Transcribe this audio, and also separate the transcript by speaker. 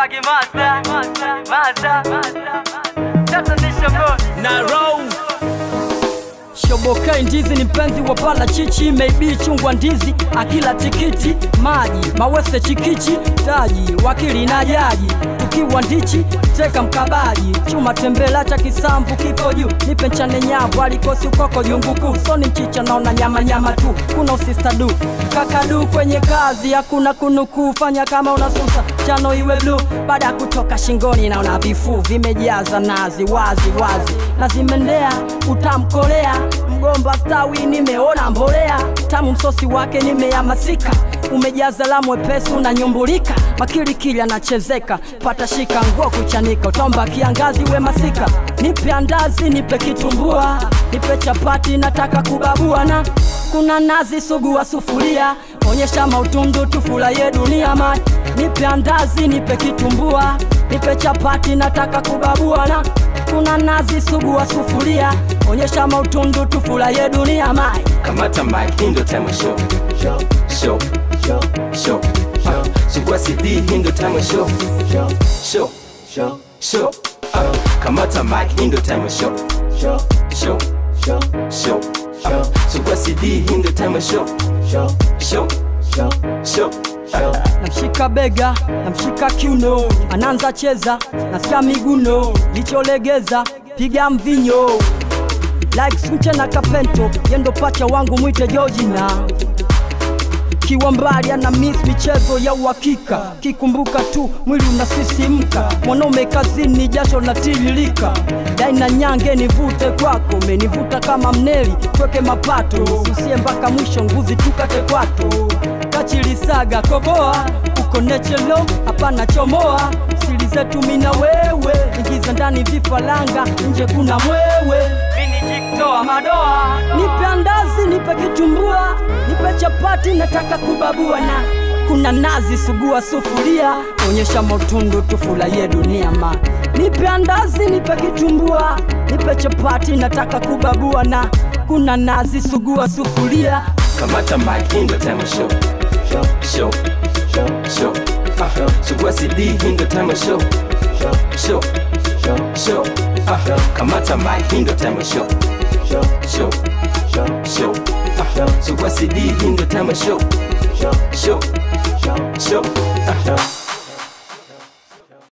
Speaker 1: Shaggy Master, Master, Tatanisha Boy.
Speaker 2: na row
Speaker 3: Shobokai ndizi ni mpenzi wa pala chichi maybe chungwa ndizi akila tikiti maji mawese chikichi taji wakili na jaji tukiwa ndichi teka mkabaji chuma tembela cha kisambu kipo juu nipe nchane nyavu alikosi ukoko junguku soni mchicha naona nyama nyama tu kuna usistadu kakadu kwenye kazi hakuna kunukuu fanya kama unasusa chano iwe bluu baada ya kutoka shingoni naona vifuu vimejaza nazi wazi wazi na zimendea utamkolea mgomba stawi nimeona mbolea tamu msosi wake nimehamasika umejaza la mwepesi unanyumbulika makilikili anachezeka pata shika nguo kuchanika utomba kiangazi we masika nipe andazi nipe kitumbua nipe chapati nataka kubabua na kuna nazi sugua sufuria onyesha mautundu tufurahie dunia man nipe andazi nipe kitumbua nipe chapati nataka kubabua na kuna nazi sugua sufuria onyesha mautundu tufurahie dunia mai
Speaker 4: kamata mic hii ndo time ya show show show uh, sugua cd hii ndo time ya show show show uh, kamata mic hii ndo time ya show show show uh, sugua cd hii ndo time ya show show show uh,
Speaker 3: namshika bega namshika kiuno anaanza cheza nasikia miguno licholegeza piga mvinyo like mche na kapento yendo pacha wangu mwite jojina kiwa mbali ana miss michezo ya uhakika kikumbuka tu mwili unasisimka mwanaume kazini jasho natiririka dai na nyange nivute kwako menivuta kama mneli tweke mapato usie mpaka mwisho nguzi tukate kwato kachilisaga koboa uko nechelo hapana chomoa siri zetu mina wewe ingiza ndani vifaranga nje kuna mwewe toa madoa nipe andazi nipe kitumbua nipe chapati nataka kubabua na kuna nazi sugua sufuria onyesha motundu tufurahie dunia ma nipe andazi nipe kitumbua nipe chapati nataka kubabua na kuna nazi sugua sufuria
Speaker 4: kamata mic hii ndo time ya show show show uh, sugua cd hii ndo time ya show show show uh, kamata mic hii ndo time ya show show show uh, sugua cd hii ndo time ya show show show uh,